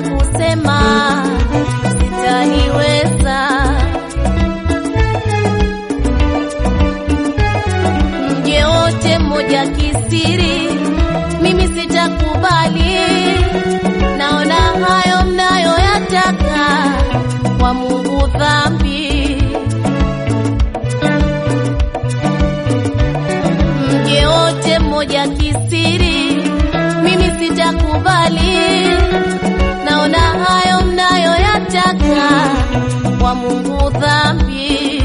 kusema sitaniweza. Mje wote mmoja kisiri, mimi sitakubali. Naona hayo mnayoyataka kwa Mungu dhambi. Mje wote mmoja kisiri, mimi sitakubali. Naona hayo mnayoyataka kwa Mungu dhambi.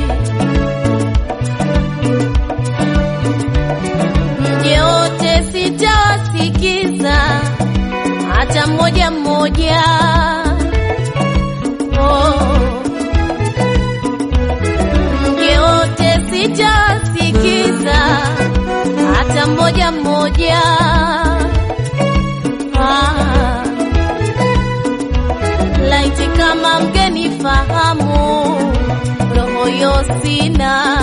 Mje wote sitawasikiza hata mmoja mmoja. Oh. Mje wote sitawasikiza hata mmoja mmoja. Ah. Laiti kama mgenifahamu, roho yo sina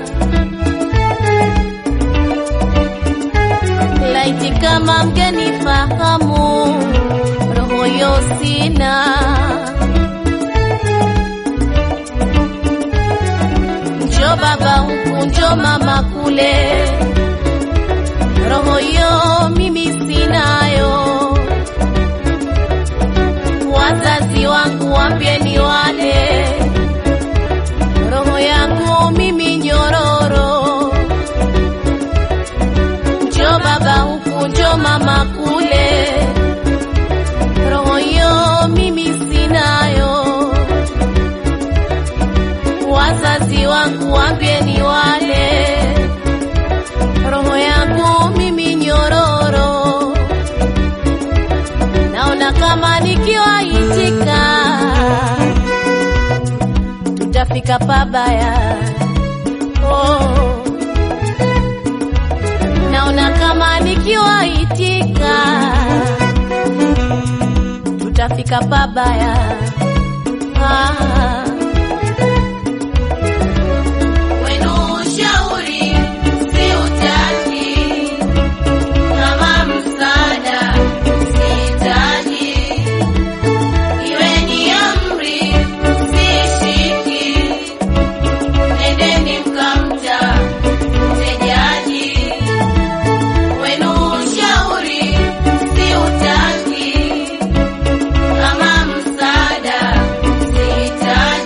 laiti kama mgenifahamu, roho yo sina. Njo baba huku, njo mama kule, roho yo mimi sinayo. Wazazi wangu wambieni wale, roho yangu mimi nyororo njo baba huku, njo mama kule, roho yo mimi sinayo. Wazazi wangu wambieni wale, roho yangu mimi nyororo. Naona kama nikiwaitika tutafika pabaya. Oh naona kama nikiwaitika tutafika pabaya. Ah. Wenu ushauri siutaki, kama msaada sihitaji, iweni amri sishiki, nendeni mkamta mtejaji wenu ushauri siutaki, kama msaada sihitaji,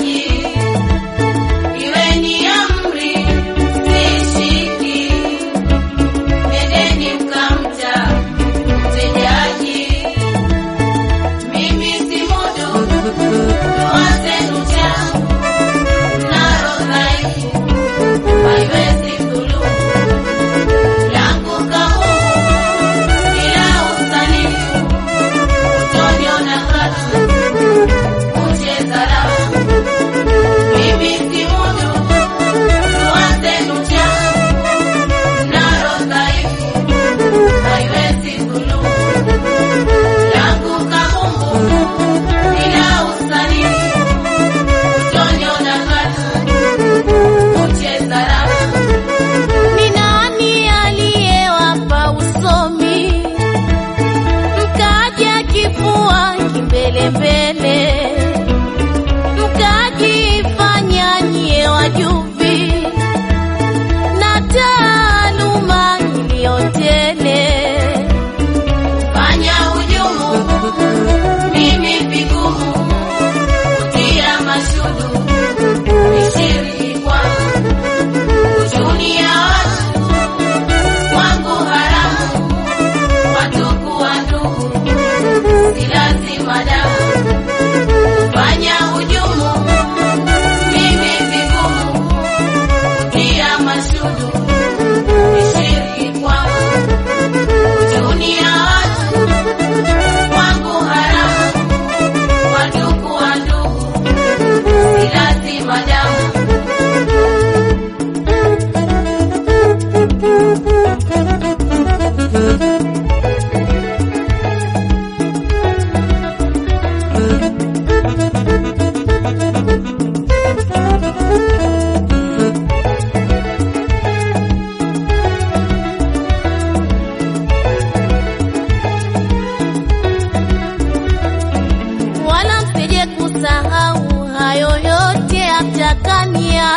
atakania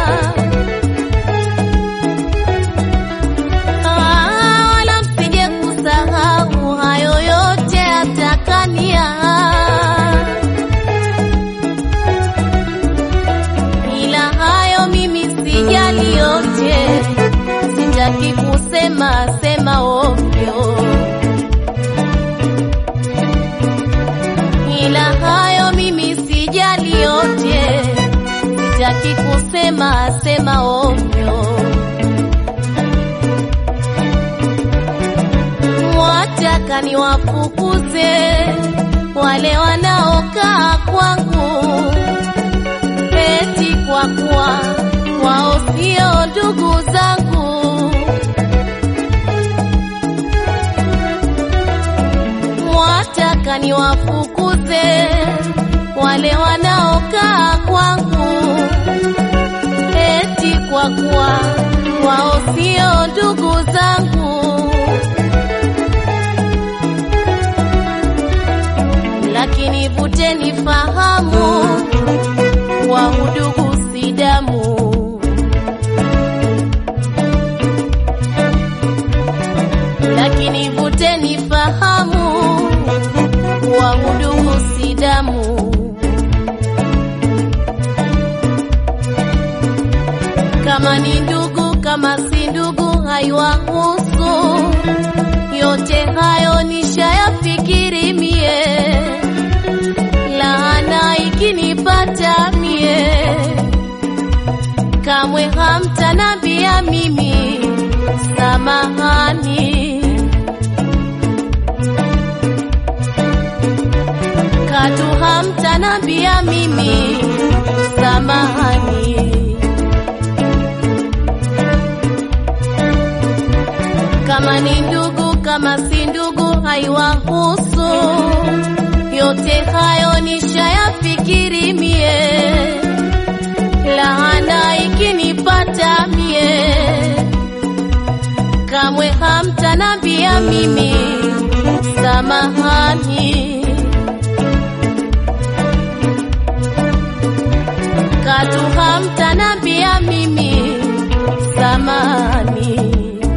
Ah, wala msije kusahau hayo yote atakania ila hayo mimi sijali yote sitaki kusema sema ovyo ila hayo mimi sijali yote sitaki kusema sema ovyo wataka niwafukuze wale wanaokaa kwangu eti kwa kuwa wao sio ndugu zangu wataka niwafukuze wale wanaokaa kwangu eti kwa kuwa wao sio ndugu zangu lakini vuteni fahamu wa udugu si damu lakini vuteni fahamu wa udugu si damu kama ni ndugu kama si ndugu haiwahusu yote hayo nishayafikiri mie laana ikinipata mie kamwe hamtanambia mimi samahani katu hamtanambia mimi samahani kama ni ndugu kama si ndugu haiwahusu yote hayo nishayafikiri mie laana ikinipata mie kamwe hamtanambia mimi samahani katu hamtanambia mimi samahani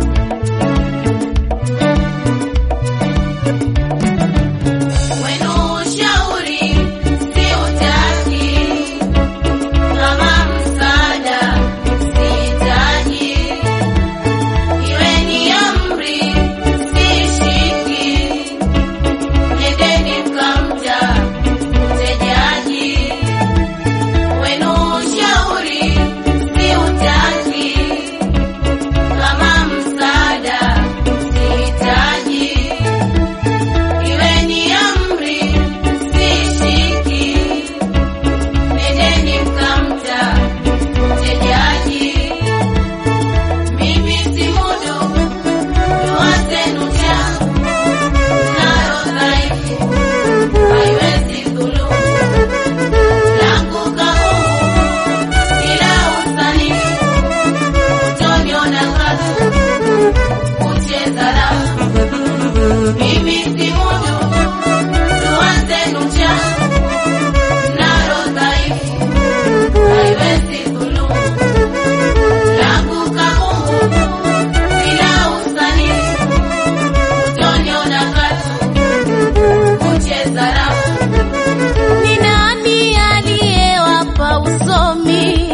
Wenu ushauri siutaki, kama msaada sihitaji, iwe ni amri sishiki, nendeni mkamta mtejaji. Wenu ushauri siutaki, kama msaada sihitaji Iwe ni amri sishiki, nendeni mkamta mtejaji. Mimi si mudu dua zenu cha nayo dhaifu haiwezi dhulumu langu kaumu ila usanifu utoniona katu kucheza rafu mimi si mudu dua zenu cha nalo dhaifu haiwezi dhulumu langu kabungu bila usanifu utoniona katu kucheza rafu ni nani aliyewapa usomi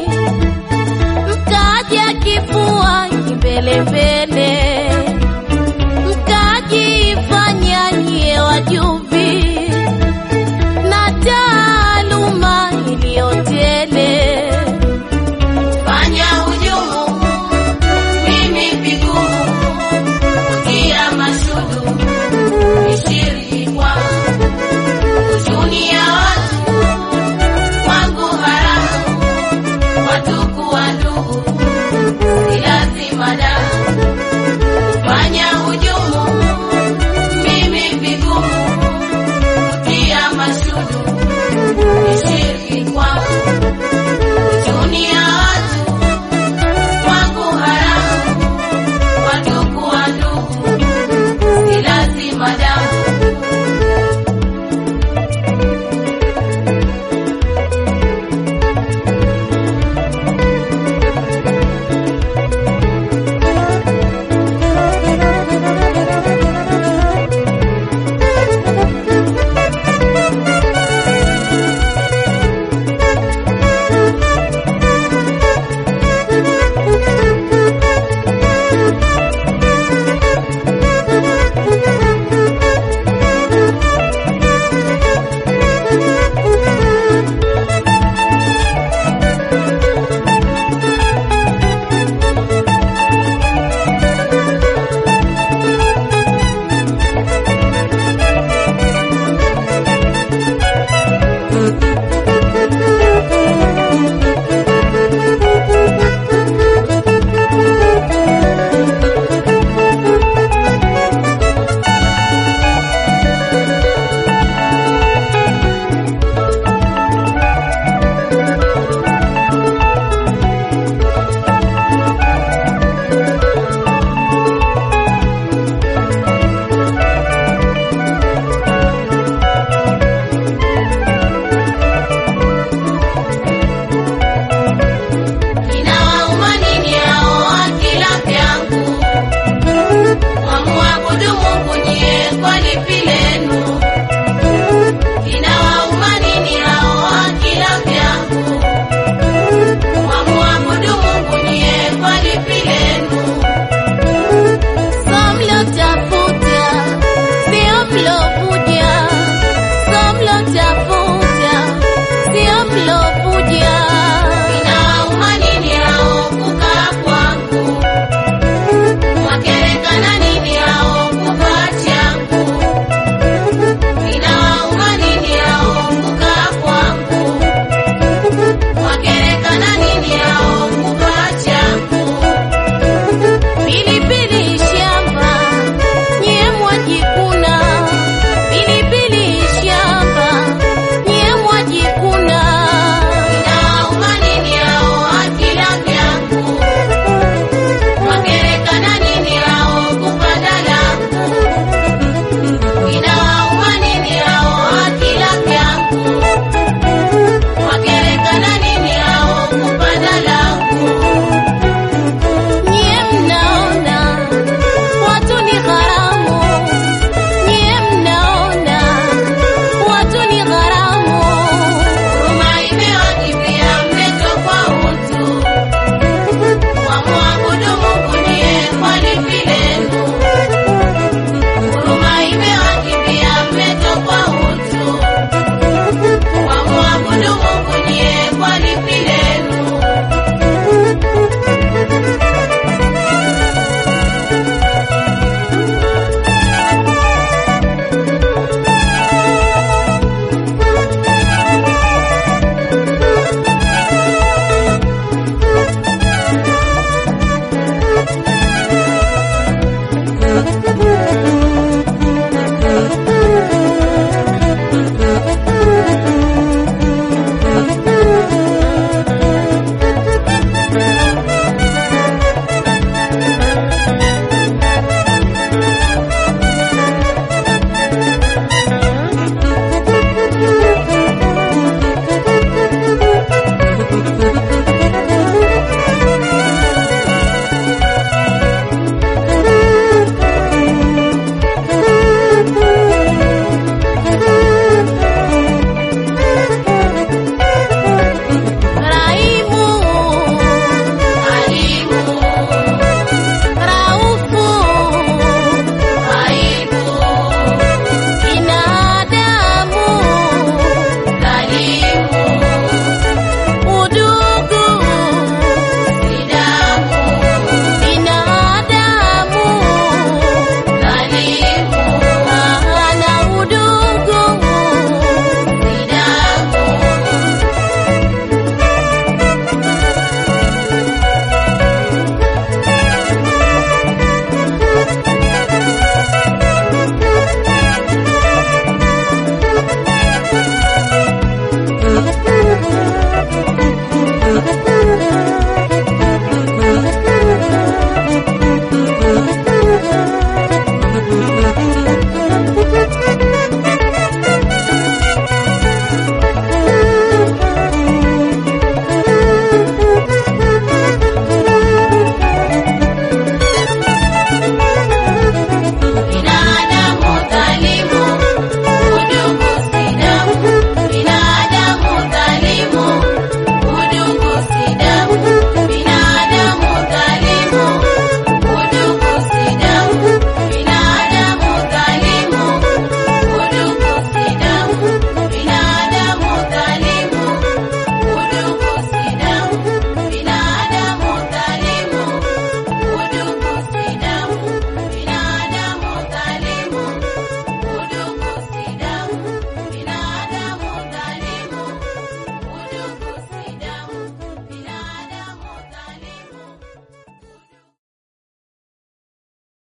mkaja kifua kimbelembele mkajifanya nyie wajuvi na taaluma iliyotele fanya hujumu mimi vigumu kutia mashudu ishiri kwangu kuchunia watu kwangu haramu watuku wa ndugu si lazima damu fanya hujumu mimi vigumu kutia mashudu